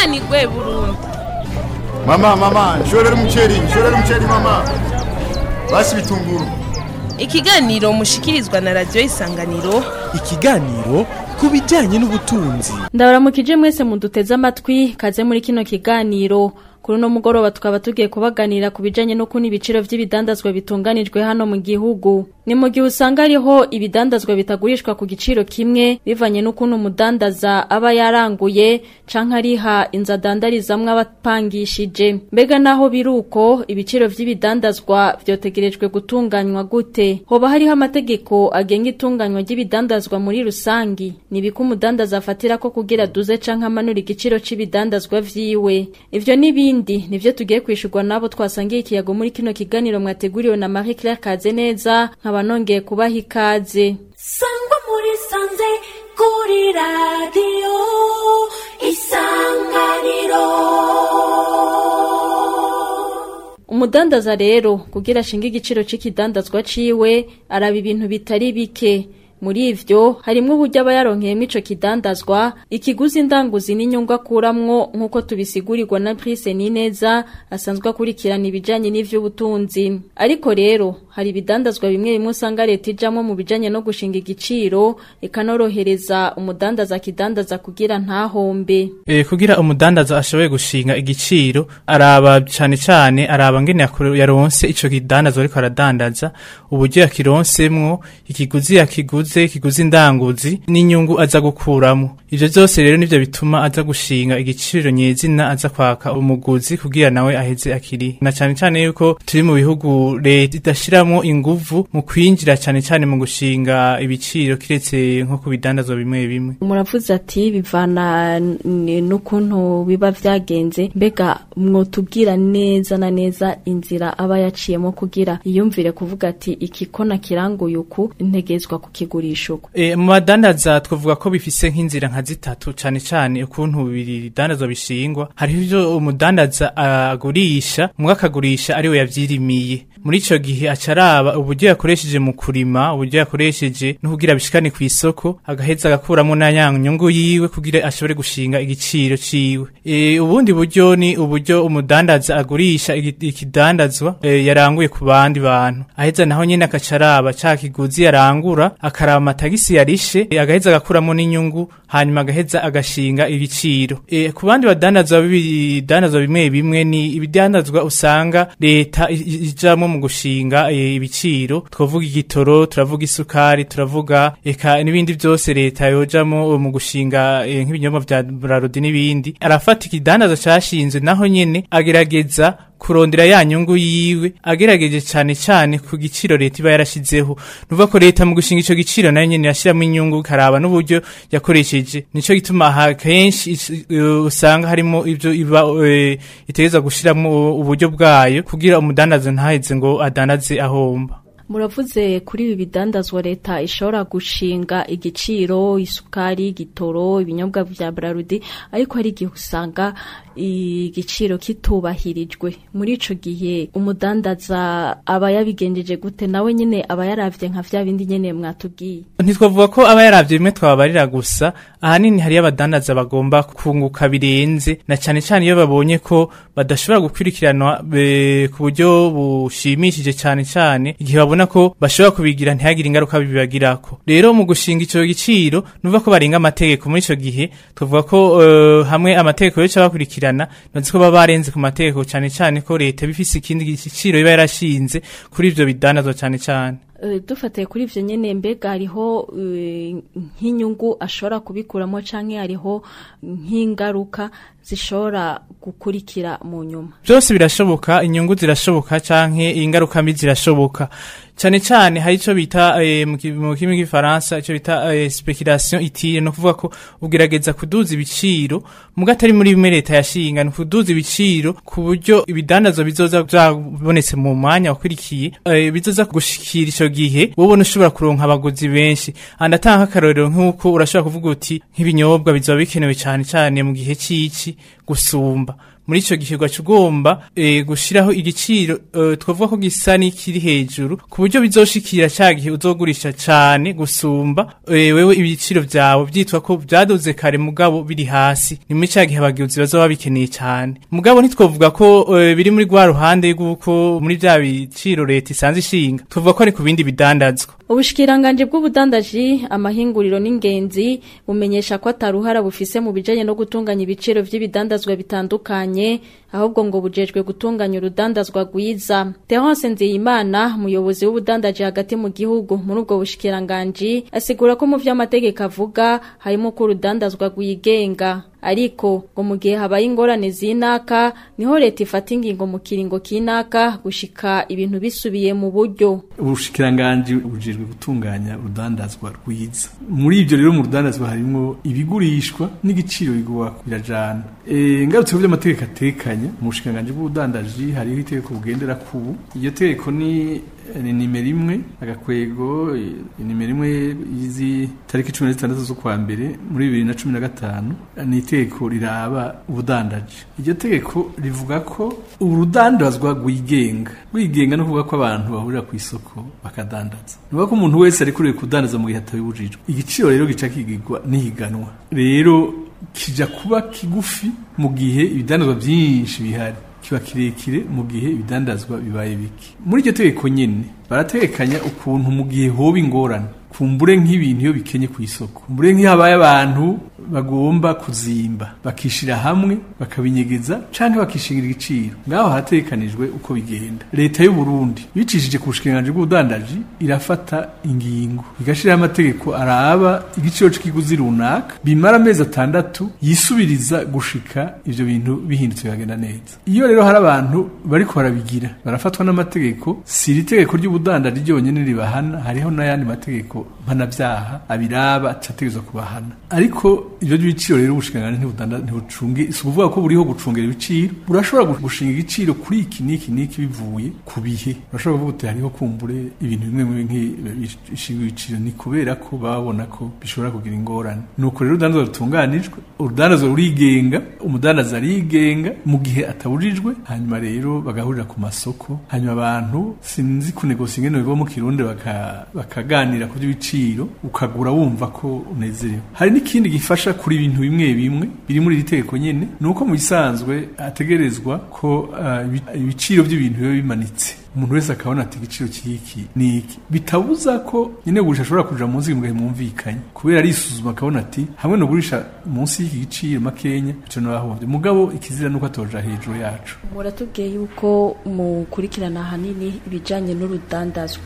tunganirwe burundu Mama, mama, nshorera umuceri, nshorera umuceri mama. Basi bitunguru. ikiganiro mushikirizwa na radiyo isanganiro ikiganiro ku bijyanye n'ubutunzi ndabaramukije mwese muduteze amatwi kaze muri kino kiganiro kuri uno mugoroba tukaba tugiye kubaganira ku bijanye n'ukuntu ibiciro vy'ibidandazwa bitunganijwe hano mu gihugu ni mu gihe usanga hariho ibidandazwa bitagurishwa ku giciro kimwe bivanye n'ukuntu umudandaza aba yaranguye canke ariha inzu adandarizamwo abapangishije mbega naho biruko ibiciro vy'ibidandazwa vyotegerejwe gutunganywa gute hoba hariho amategeko agenga itunganywa ry'ibidandazwa muri rusangi nibiko umudandaza afatira ko kugira duze canke amanura igiciro c'ibidandazwa vyiwe ivyo n'ibindi ibindi nivyo tugiye kwishurwa nabo twasangiye ikiyago muri kino kiganiro mwateguriwe na Marie Claire Kazeneza nkaba nongeye kubaha ikaze sangwa muri sanze kuri radiyo isanganiro umudandaza rero kugira ashinga igiciro c'ikidandazwa ciwe araba ibintu bitari bike muri ivyo harimwo uburyo aba yaronkeyemo ico kidandazwa ikiguzi ndanguzi n'inyungu akuramwo nk'uko tubisigurirwa na Brice Nineza asanzwe akurikirana ibijanye n'ivy'ubutunzi ariko rero hari ibidandazwa bimwe bimwe usanga leta ijamwo mu bijanye no gushinga igiciro ikanorohereza umudandaza kidandaza kugira ntahombe E, kugira umudandaza ashoboye gushinga igiciro araba cane cane araba ngene yakuru- yaronse ico kidandazwa ariko aradandaza uburyo yakironsemwo ikiguzi yakiguze ikiguzi ndanguzi n'inyungu aza gukuramo ivyo vyose rero nivyo bituma aza gushinga igiciro nyezina aza kwaka umuguzi kugira nawe aheze akiri na cane cane yuko turi mu bihugu leta idashiramwo inguvu mu kwinjira cane cane mu gushinga ibiciro kiretse nko ku bidandazwa bimwe bimwe muravuze ati bivana n- n'ukuntu biba vyagenze mbega mwotubwira neza na neza inzira aba yaciyemo kugira yiyumvire kuvuga ati iki ko nakiranguye uku ntegezwa kukigurisha uku E, mu badandaza twavuga ko bifise nk'inzira nka zitatu cane cane ukuntu bidandazwa bishingwa hariho ivyo umudandaza agurisha mwe akagurisha ariwe yavyirimiye muri ico gihe acaraba uburyo yakoresheje mu kurima uburyo yakoresheje no kugira bishikane ku isoko agaheza agakuramo na ya nyungu yiwe kugira ashobore gushinga igiciro ciwe e, ubundi buryo ni uburyo umudandaza agurisha igi- ikidandazwa e, yaranguye ku bandi bantu aheza naho nyene akacaraba ca kiguzi yarangura akaraba amatagisi yarishe e, agaheza agakuramo n'inyungu hanyuma agaheza agashinga ibiciro e, ku bandi badandazwa b'ibidandazwa bimwe bimwe ni ibidandazwa usanga leta i- i- ijamwo mu gushinga e, ibiciro twavuga igitoro turavuga isukari turavuga eka n'ibindi vyose leta yojamo mu gushinga e, nk'ibinyobwa vya brarudi n'ibindi arafata ikidandaza cashinzwe naho nyene agerageza kurondera ya nyungu yiwe agerageje cane cane ku giciro leta iba yarashizeho nuva ko leta mu gushinga ico giciro nayo nyene yashiramo inyungu karaba n'uburyo yakoresheje nico gituma aha kenshi is- eh, usanga harimo ivyo iba eh, itegerezwa gushiramo uburyo bwayo kugira umudandaza ntaheze ngo adandaze ahomba muravuze kuri ibi bidandazwa leta ishobora gushinga igiciro isukari igitoro ibinyobwa vya brarudi ariko hari igihe usanga igiciro kitubahirijwe muri ico gihe umudandaza aba yabigenjeje gute nawe nyene aba yaravye nka vya bindi nyene mwatubwiye ntitwavuga ko aba yaravye bimwe twabarira gusa ahanini hariyo abadandaza bagomba kunguka birenze na cane cane iyo babonye ko badashobora gukurikiranwa eh, ku buryo bushimishije cane cane igihe babona ko bashobora kubigira ntihagire ingaruka bibagirako rero mu gushinga ico giciro nuvuga ko barenga amategeko muri ico gihe tuvuga ko eh, hamwe amategeko yo bakurikirana nzi ko baba barenze ku mategeko cane cane ko leta bifise ikindi giciro iba yarashinze kuri ivyo bidandazwa cane cane Eh, dufatiye kuri ivyo nyene mbega hariho eh, nk'inyungu ashobora kubikuramo canke hariho nk'ingaruka zishobora gukurikira mu nyuma byose birashoboka inyungu zirashoboka canke ingaruka mbi zirashoboka cyane cyane hari ico bita eh, mu ki- mu kimi gifaransa ico bita eh, speculation itire no kuvuga ko ugerageza kuduza ibiciro muga atari muri bimwe leta yashinga ni kuduza ibiciro ku buryo ibidandazwa bizoza byabonetse mu mwanya wakurikiye eh, bizoza gushikira ico gihe wowe ushobora kuronka abaguzi benshi andatanga akarorero nk'uko urashobora kuvuga uti nk'ibinyobwa bizoba bikenewe cyane cyane mu gihe c'ici gusumba muri ico gihe ugaca ugomba eh, gushiraho igiciro eh, twavuga ko gisa n'ikiri hejuru ku buryo bizoshikira ca gihe uzogurisha cane gusumba eh, wewe ibiciro vyawe vyitwa ko vyaduze kare mugabo biri hasi ni muri ca gihe abagizi bazoba bikeneye cane mugabo ntitwovuga ko eh, biri muri rwa ruhande rw'uko muri vya biciro leta isanze ishinga tuvuga ko ari ku bindi bidandazwa Ubushikiranganje bw'ubudandaji amahinguriro n'ingenzi bumenyesha ko ataruhara bufise mu bijanye no gutunganya ibiciro vy'ibidandazwa bitandukanye ahubwo ngo bujejwe gutunganya urudandazwa rwiza. Terence Nzeyimana umuyobozi w'ubudandaji hagati mu gihugu muri ubwo bushikiranganje asigura ko mu vy'amategeko avuga harimo ko urudandazwa rwigenga ariko ngo mu gihe habaye ingorane zinaka niho leta ifata ingingo mu kiringo kinaka gushika ibintu bisubiye mu buryo ubushikiranganji bujejwe gutunganya urudandazwa rwiza muri ibyo rero mu rudandazwa harimo ibigurishwa n'igiciro bigwa birajana e, ngarutse ku by'amategeko atekanya mu bushikiranganji bw'ubudandaji hariho itegeko bugendera kubu iryo tegeko ni ni nimero imwe agakwego eh, nimero imwe y'izi tariki cumi na zitandatu z'ukwa mbere muri bibiri na cumi na gatanu ni itegeko riraba ubudandaji iryo tegeko rivuga ko urudandazwa rwigenga rwigenga no kuvuga ko abantu bahurira ku isoko bakadandaza ni ukuvuga ko umuntu wese ari kuriwe kudandaza mu gihe atabibujijwe igiciro rero gica kigirwa n'ihiganwa rero kija kuba kigufi mu gihe ibidandazwa byinshi bihari kiba kirekire mu gihe ibidandazwa bibaye bike muri iryo tegeko nyene barategekanya ukuntu mu gihe hoba ingorane kumbure nk'ibintu iyo bikenye ku isoko kumbure nk'iyo habaye abantu bagomba kuzimba bakishira hamwe bakabinyegeza canke bakishingira igiciro ngaho harategekanijwe uko bigenda leta y'u Burundi bicishije ku bushikiranganji bw'ubudandaji irafata ingingo igashiraho amategeko araba igiciro c'ikiguzi runaka bimara amezi atandatu yisubiriza gushika ivyo bintu bihindutse bikagenda neza iyo rero hari abantu bariko barabigira barafatwa n'amategeko si iri tegeko ry'ubudandaji ryonyene ribahana hariho n'ayandi mategeko mpanavyaha abiraba acategezwa kubahana ariko ivyo by'ibiciro rero ubushikiranganji ntibudanda ntibucunge si ukuvuga ko buriho gucungera ibiciro burashobora gushinga igiciro kuri iki n'iki n'iki bivuye ku bihe urashobora kuvuga uti hariho kumbure ibintu bimwe bimwe nk'ibishinga ibiciro ni kubera ko babona ko bishobora kugira ingorane nuko rero urudandazwa rutunganijwe urudandazwa rurigenga umudandaza arigenga mu gihe atabujijwe hanyuma rero bagahurira ku masoko hanyuma abantu sinzi kunegosia ingene biva mu kirundi baka- bakaganira ku by'ibiciro ukagura wumva ko unezerewe hari n'ikindi gifasha kuri ibintu bimwe bimwe biri muri iri tegeko nyene ni uko mu bisanzwe ategerezwa ko ah, ibi- ibiciro by'ibintu biba bimanitse umuntu wese akabona ati igiciro cy'iki ni iki bitabuza ko nyine gurisha ashobora kuja munsi mugahe mwumvikanye kubera arisuzuma akabona ati hamwe no gurisha munsi y'iki giciro makenya ico nabahombye mugabo ikizira nuko atoja hejuru yacu muratubwiye yuko mukurikirana ahanini ibijyanye n'urudandazwa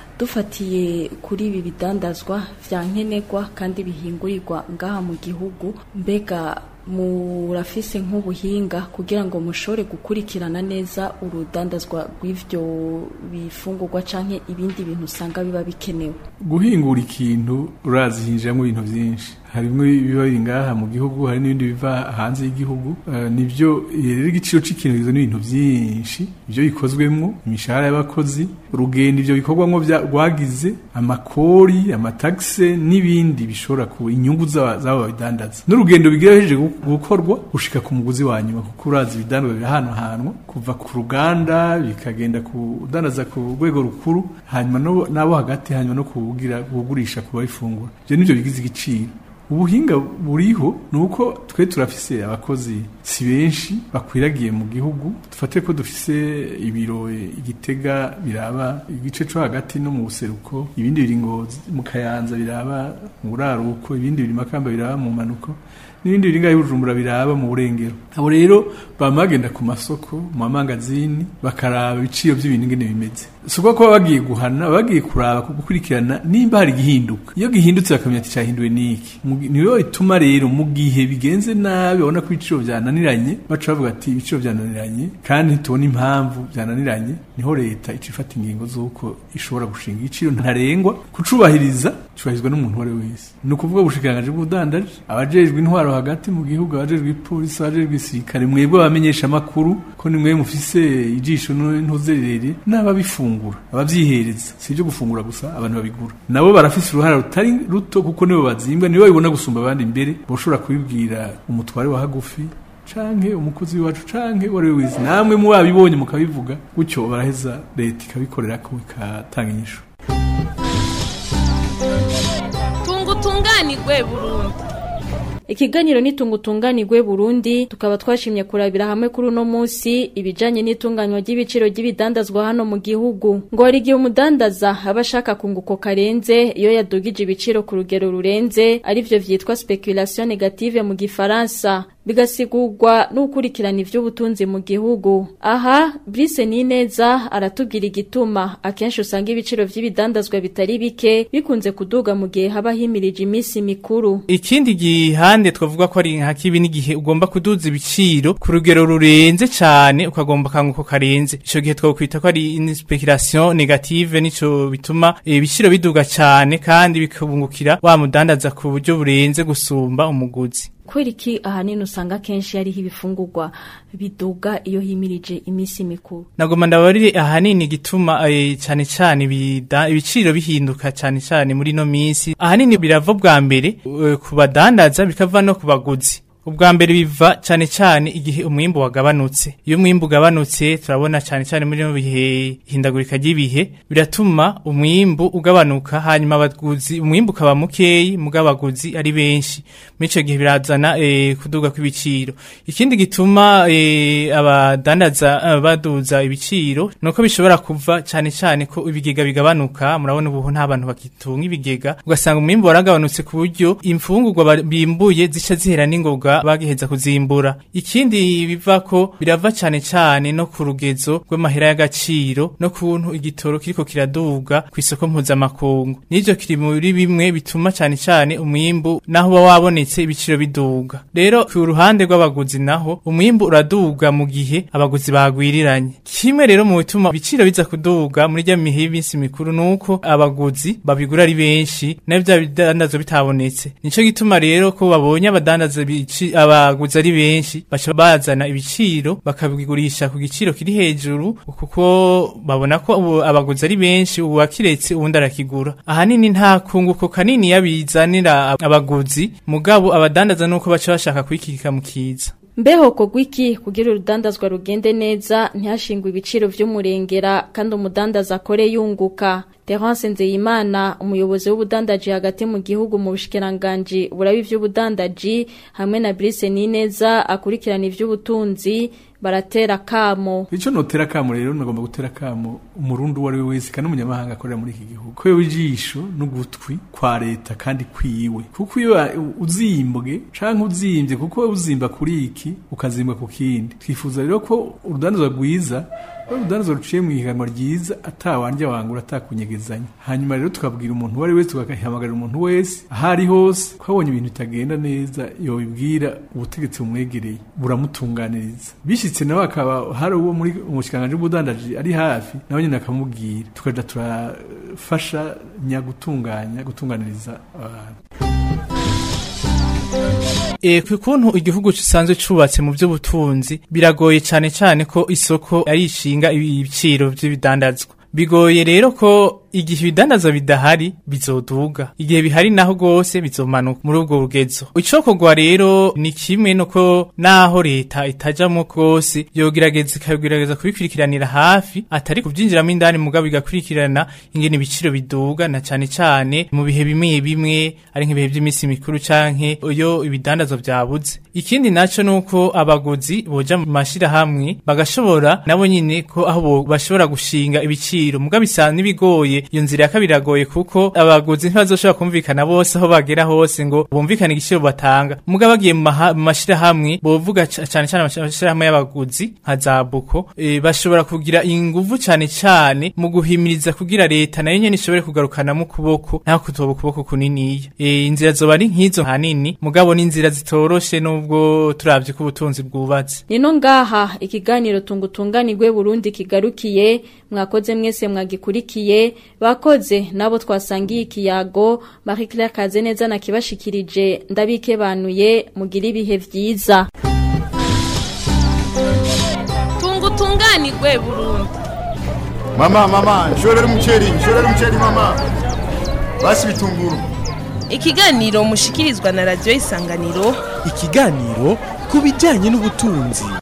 dufatiye kuri ibi bidandazwa vya nkenerwa kandi bihingurirwa ngaha mu gihugu mbega murafise nk'ubuhinga kugira ngo mushobore gukurikirana neza urudandazwa rw'ivyo bifungurwa canke ibindi bintu usanga biba bikenewe guhingura ikintu urazi hinjiramo ibintu byinshi harimwo ibiba biri ngaha mu gihugu hari n'ibindi biva hanze y'igihugu Eh, nivyo eh, rero igiciro c'ikintu kigizwe n'ibintu byinshi ibyo bikozwemwo imishahara y'abakozi urugendo ivyo bikorwamwo vya- rwagize amakori amatagise n'ibindi bishobora ku inyungu z'aba- z'abo babidandaza n'urugendo bigira hejeje gu- gukorwa gushika ku muguzi wa nyuma kuko urazi ibidandazwa birahanwahanwa kuva ku ruganda bikagenda kudandaza ku rwego rukuru hanyuma no- n'abo hagati hanyuma no kugira kugurisha ku babifungura ivyo nivyo bigize igiciro ubuhinga buriho ni uko twe turafise abakozi si benshi bakwiragiye mu gihugu dufate ko dufise ibiro eh, igitega biraba igice co hagati no mu buseruko ibindi biri ngozi mu kayanza biraba mu buraruko ibindi biri makamba biraba mu manuko n'ibindi biri ngaho i bujumbura biraba mu burengero abo rero bama bagenda ku masoko mu mamangazini bakaraba ibiciro by'ibintu ingene bimeze si ukuvuga ko baba bagiye guhana baba bagiye kuraba gukurikirana nimba hari igihinduka iyo gihindutse bakamenya ati cyahinduwe n'iki Mu gi- niyo bituma rero mu gihe bigenze nabi babona ko ibiciro byananiranye baca bavuga ati ibiciro byananiranye kandi ntitubona impamvu byananiranye niho leta ica ifata ingingo z'uko ishobora gushinga igiciro ntarengwa kucubahiriza cyubahirizwa n'umuntu uwo ari we wese ni ukuvuga ubushikiranganji bw'ubudandaji abajejwe intwaro hagati mu gihugu abajejwe ipolisi abajejwe igisirikare mwebwe abamenyesha amakuru ko ni mwebwe mufise ijisho ntuzerere n'ababifungura abavyihereza si ibyo gufungura gusa abantu babigura nabo barafise uruhara rutari ruto kuko nibo bazimbwa nibo babibona gusumba abandi imbere boshobora kubibwira umutware wa hagufi canke umukozi w'iwacu canke uwo ari we wese namwe mubabibonye mukabivuga gutyo baraheza leta ikabikorera ko ikatanga inyishu tunga utunganirwe burundu Ikiganiro nitungutunganirwe Burundi tukaba twashimye kurabira hamwe kuri uno munsi ibijanye n'itunganywa ry'ibiciro ry'ibidandazwa hano mu gihugu ngo hari igihe umudandaza aba ashaka kunguko karenze iyo yadugije ibiciro ku rugero rurenze arivyo vyitwa speculation negative mu gifaransa bigasigurwa n'ukurikirana ivy'ubutunzi mu gihugu aha Brice Nineza aratubwira igituma akenshi usanga ibiciro vy'ibidandazwa bitari bike bikunze kuduga mu gihe haba himirije iminsi mikuru ikindi gihande twavuga ko ari nka kibi n'igihe ugomba kuduza ibiciro ku rugero rurenze cyane ukagomba kanguko karenze ico gihe twakwita ko ari une speculation negative nico bituma eh, ibiciro biduga cyane kandi bikabungukira wa mudandaza ku buryo burenze gusumba umuguzi Kweri iki ahanini usanga kenshi hariho ibifungurwa biduga iyo himirije iminsi mikuru nagoma ndabarire ahanini gituma eh, cyane cyane ibida- ibiciro bihinduka cyane cyane muri no minsi ahanini birava bwa mbere eh, ku badandaza bikava no ku baguzi ubwa mbere biva cyane cyane igihe umwimbu wagabanutse iyo umwimbu ugabanutse turabona cyane cyane muri no bihe hindagurika ry'ibihe biratuma umwimbu ugabanuka hanyuma abaguzi umwimbu ukaba mukeyi mugabaguzi ari benshi muri ico gihe birazana eh, kuduga kw'ibiciro ikindi gituma eh, abadandaza eh, baduza ibiciro nuko bishobora kuva cyane cyane ko ibigega bigabanuka murabona ubu nta bantu bakitunga ibigega ugasanga umwimbu waragabanutse ku buryo imfungurwa ba- bimbuye zica zihera n'ingoga bagiheza kuzimbura ikindi biva ko birava cyane cyane no ku rugezo rw'amahera y'agaciro no kuntu igitoro kiriko kiraduga ku isoko mpuzamakungu n'ivyo kiri muri bimwe bituma cyane cyane umwimbu naho uba wabonetse ibiciro biduga rero ku ruhande rw'abaguzi naho umwimbu uraduga mu gihe abaguzi bagwiriranye kimwe rero mu bituma ibiciro biza kuduga muri rya mihe y'iminsi mikuru nuko abaguzi babigura ari benshi nayo bya bidandazwa bitabonetse nico gituma rero ko babonye abadandaza ibici- abaguzi ari benshi baca bazana ibiciro bakabigurisha ku giciro kiri hejuru kuko babona ko ubu abaguzi ari benshi ubu wakiretse uwundi arakigura ahanini nta kunguko kanini yabizanira abaguzi mugabo abadandaza nuko baca bashaka kwikika mu kiza Mbeho kogwiki kugira urudandazwa rugende neza ntihashingwe ibiciro vy'umurengera kandi umudandaza akore yunguka. Terence Nzeyimana umuyobozi w'ubudandaji hagati mu gihugu mu bushikiranganje burabi vy'ubudandaji hamwe na Brice Nineza akurikirana ivy'ubutunzi baratera kamo. Ico notera kamo rero nagomba gutera kamo umurundi uwo ari we wese kandi umunyamahanga akorera muri iki gihugu. Ko ijisho n'ugutwi kwa leta kandi kwiwe. Kuko iyo uzimbwe canke uzimbye kuko uzimba kuri iki ukazimbwa ku kindi. Twifuza rero ko urudandazwa rwiza urudandazwa ruciye mu ihiganwa ryiza atawanja wangura atakunyegezanya. Hanyuma rero tukabwira umuntu uwo ari wese tukahamagarira umuntu wese ahari hose ko abonye ibintu bitagenda neza yobibwira ubutegetsi bumwegereye buramutunganiriza. Bishitse nawe akaba hari uwo muri umushikanganje w'ubudandaji ari hafi nawe nyine akamubwira tukaja turafasha nyagutunganya gutunganiriza abantu. E, ku kuntu igihugu gisanzwe cubatse mu by'ubutunzi biragoye cyane cyane ko isoko ari ishinga ibiciro by'ibidandazwa bigoye rero ko igihe ibidandaza bidahari bizoduga igihe bihari naho gose bizomanuka muri ubwo rugezo icokorwa rero ni kimwe nuko naho leta itajamwo gose yogerageza ikagerageza kubikurikiranira hafi atari kubyinjiramo indani mugabo igakurikirana ingene ibiciro biduga na cane cane mu bihe bimwe bimwe ari nk'ibihe by'iminsi mikuru canke iyo ibidandazwa vyabuze ikindi naco nuko abaguzi boja mu mashirahamwe bagashobora nabo nyine ko aho bo- bashobora gushinga ibiciro mugabo bisa n'ibigoye iyo nzira ya kabiri iragoye kuko abaguzi ntibazoshobora kumvikana bose aho bagera hose ngo bumvikane igiciro batanga mugabo bagiye mu maha- mu mashirahamwe bovuga ca- cane cane amashirahamwe y'abaguzi nka za buko e, bashobora kugira inguvu cane cane mu guhimiriza kugira leta nayo nyene ishobore kugarukanamo ukuboko naho kutoba ukuboko kuniniya e, inzira zoba ari nk'izo hanini mugabo ni inzira zitoroshe nubwo turavye ko ubutunzi bwubatse Nino ngaha ikiganiro tungutunganirwe Burundi kigarukiye mwakoze mwese mwagikurikiye bakoze nabo twasangiye ikiyago Marie Claire Kazeneza na kibashikirije ndabikebanuye mugira ibihe vyiza tunga utunganirwe burundu Mama, mama, nshorera umuceri, nshorera umuceri mama. Basi bitunguru. ikiganiro mushikirizwa na radiyo isanganiro ikiganiro ku ku bijyanye n'ubutunzi